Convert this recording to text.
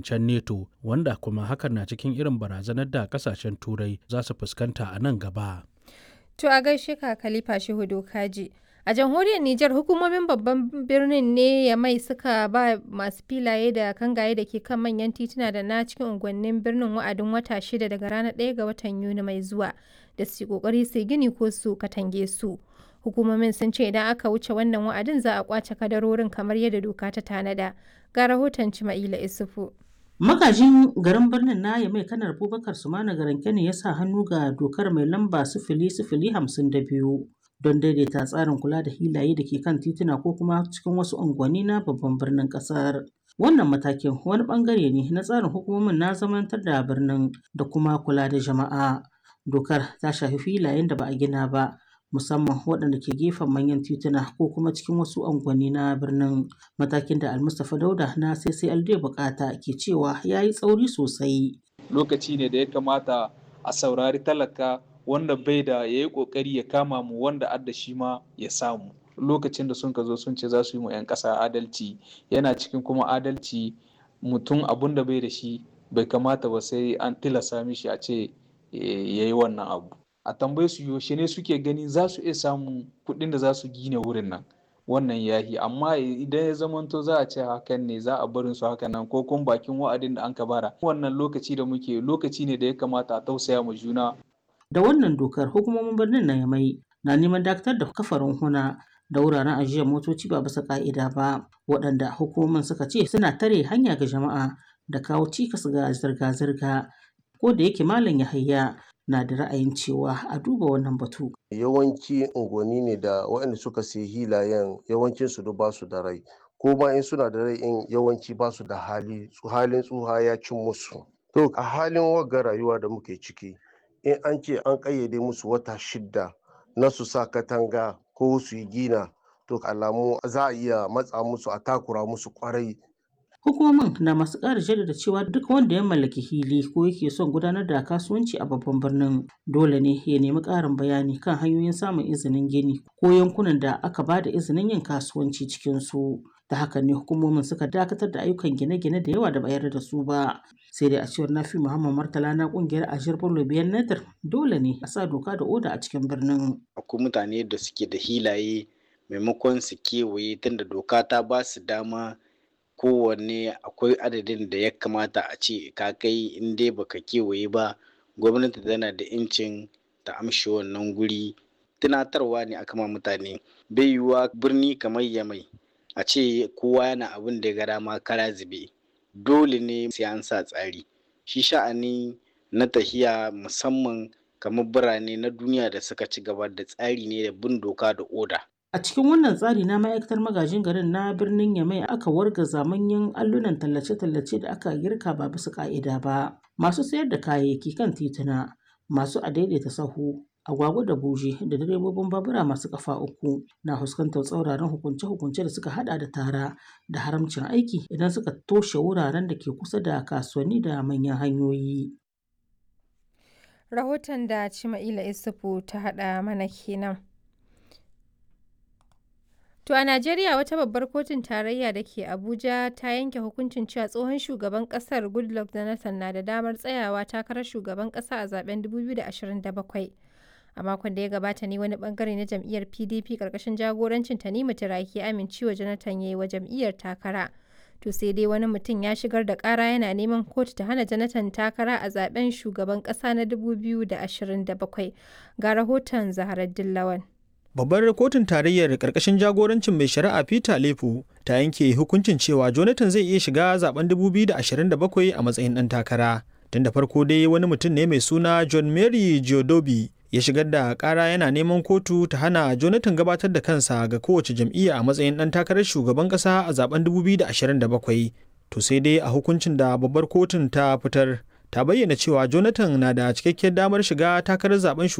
ƙawancen neto wanda kuma hakan na cikin irin barazanar da ƙasashen turai za su fuskanta a nan gaba To a gaishe ka Khalifa Shehu Kaji. A jamhuriyar Nijar hukumomin babban birnin ne ya mai suka ba masu filaye da kangaye da ke kan manyan tituna da na cikin unguwannin birnin wa'adin wata shida daga ranar 1 ga watan Yuni mai zuwa da su kokari su gini ko su katange su. Hukumomin sun ce idan aka wuce wannan wa'adin za a kwace kadarorin kamar yadda doka ta tanada. Ga rahoton Cima'ila Isufu. Magajin garin birnin na mai kanar Abubakar Sumana garin Kano ya sa hannu ga dokar mai lamba sifili sifili hamsin da biyu don daidaita tsarin kula da hilaye da ke kan tituna ko kuma cikin wasu unguwanni na babban birnin kasar. Wannan matakin wani bangare ne na tsarin hukumomin na zamantar da birnin da kuma kula da jama'a. Dokar ta shafi filayen da ba a gina ba musamman waɗanda ke gefen manyan tituna ko kuma cikin wasu unguwanni na birnin matakin da almustapha dauda na ccld bukata ke cewa ya yi tsauri sosai lokaci ne da ya kamata a saurari talaka wanda bai da ya yi kokari ya kama mu wanda adda shi ma ya samu lokacin da sun ka zo sun ce za su yi mu 'yan ƙasa adalci yana cikin kuma adalci mutum abun da bai da shi bai kamata ba sai an tilasa mishi a ce ya yi wannan abu a tambaye su yaushe ne suke gani za su iya samun kuɗin da za su gina wurin nan wannan yahi amma idan ya zamanto za a ce hakan ne za a barin su hakan nan ko kuma bakin wa'adin da an ka bara wannan lokaci da muke lokaci ne da ya kamata a tausaya mu juna da wannan dokar hukumomin birnin na yamai na neman dakatar da kafarin huna da wuraren ajiyar motoci ba bisa ka'ida ba waɗanda hukumomin suka ce suna tare hanya ga jama'a da kawo cikas ga zirga-zirga ko da yake malam yahaya na da ra'ayin cewa a duba wannan batu. Yawanci unguwanni ne da waɗanda suka sayi hilayen yawancin su ba su da rai ko ma in suna da rai in yawanci ba su da hali halin tsuha ya cin musu. To a halin wagga rayuwa da muke ciki in an ce an ƙayyade musu wata shidda na su sa katanga ko su yi gina to alamu za a iya matsa musu a takura musu kwarai Hukumomin na masu ƙara jaddada cewa duk wanda ya mallaki hili ko yake son gudanar da kasuwanci a babban birnin dole ne ya nemi ƙarin bayani kan hanyoyin samun izinin gini ko yankunan da aka ba da izinin yin kasuwanci cikin su. Da haka ne hukumomin suka dakatar da ayyukan gine-gine da yawa da bayar da su ba. Sai dai a cewar Nafi Muhammad Martala na kungiyar Ashir Bello biyan Nadir dole ne a sa doka da oda a cikin birnin. Akwai mutane da suke da hilaye maimakon su kewaye tunda doka ta ba su dama kowanne akwai adadin da ya kamata a ce ka kai in dai baka kewaye ba gwamnati tana da incin ta amshi wannan guri tunatarwa ne aka ma mutane bai yiwuwa birni kamar yamai a ce kowa yana abin da ya ga dama kara zube dole ne sai an sa tsari shi sha'ani na tahiya musamman kamar birane na duniya da suka ci gaba da tsari ne da bin doka da oda A cikin wannan tsari na ma'aikatar magajin garin na birnin Yamai aka wargaza manyan allunan tallace-tallace da aka girka ba bisa ka'ida ba. Masu sayar da kayayyaki kan tituna, masu adaidaita sahu, agwagwa da buje da direbobin babura masu kafa uku na fuskantar tsauraran hukunce-hukunce da suka hada da tara da haramcin aiki idan suka toshe wuraren da ke kusa da kasuwanni da manyan hanyoyi. Rahoton da Cima'ila Isufu ta haɗa mana kenan. To a Najeriya wata babbar kotun tarayya da ke Abuja ta yanke hukuncin cewa tsohon shugaban kasar Goodluck Jonathan na da damar tsayawa takarar shugaban kasa a zaben 2027. A makon da ya gabata ne wani bangare na jam'iyyar PDP karkashin jagorancin Tanimu Turaki amincewa Jonathan ya yi wa jam'iyyar takara. To sai dai wani mutum ya shigar da kara yana neman kotu ta hana Jonathan takara a zaben shugaban kasa na 2027. Ga rahoton Zaharar Dillawan. Babbar kotun tarayyar ƙarƙashin jagorancin mai shari'a Peter Lefu ta yanke hukuncin cewa Jonathan zai iya shiga zaben 2027 a matsayin ɗan takara. Tun da farko dai wani mutum ne mai suna John Mary Giodobi ya shigar da ƙara yana neman kotu ta hana Jonathan gabatar da kansa ga kowace jam'iyya a matsayin ɗan takarar shugaban ƙasa a zaben 2027. To sai dai a hukuncin da babbar kotun ta fitar ta bayyana cewa Jonathan na da cikakkiyar damar shiga takarar zaben